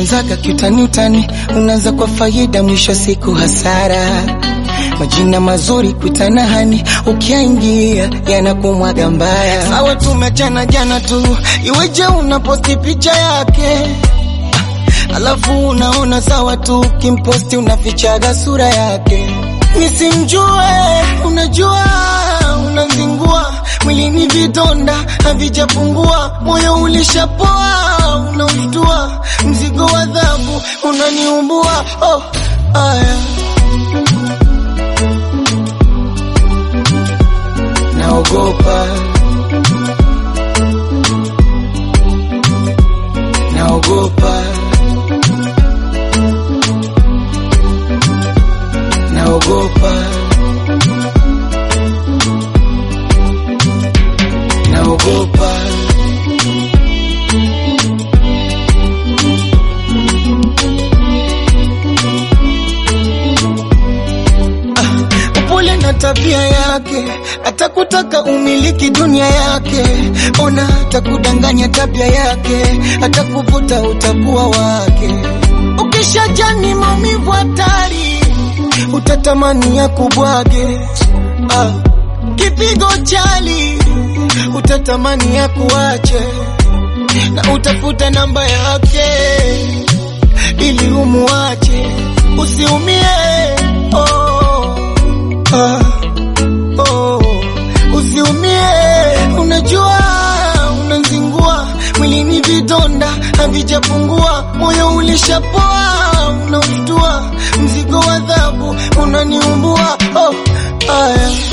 Ulianzaga kiutani utani, unaanza kwa faida, mwisho siku hasara. Majina mazuri kuitana hani, ukiingia yanakumwaga mbaya. Sawa tumechana jana tu, iweje unaposti picha yake alafu unaona sawa tu, kimposti unafichaga sura yake. Nisimjue, unajua unazingua mwilini, vidonda havijapungua, moyo ulishapoa, unaushtua, mzigo wa adhabu unaniumbua. Oh, aya naogopa, naogopa, naogopa, naogopa. upole na tabia yake, atakutaka umiliki dunia yake. Ona atakudanganya tabia yake, atakuvuta utakuwa wake. Ukishajani maumivu hatari, utatamani ya kubwage. Ah, kipigo chali, utatamani ya kuache, na utafuta namba yake ili umuache, usiumie. Oh, ah, oh, usiumie. Unajua unazingua mwilini, vidonda havijapungua, moyo ulishapoa, unaushtua, mzigo wa adhabu unaniumbua. Oh, aya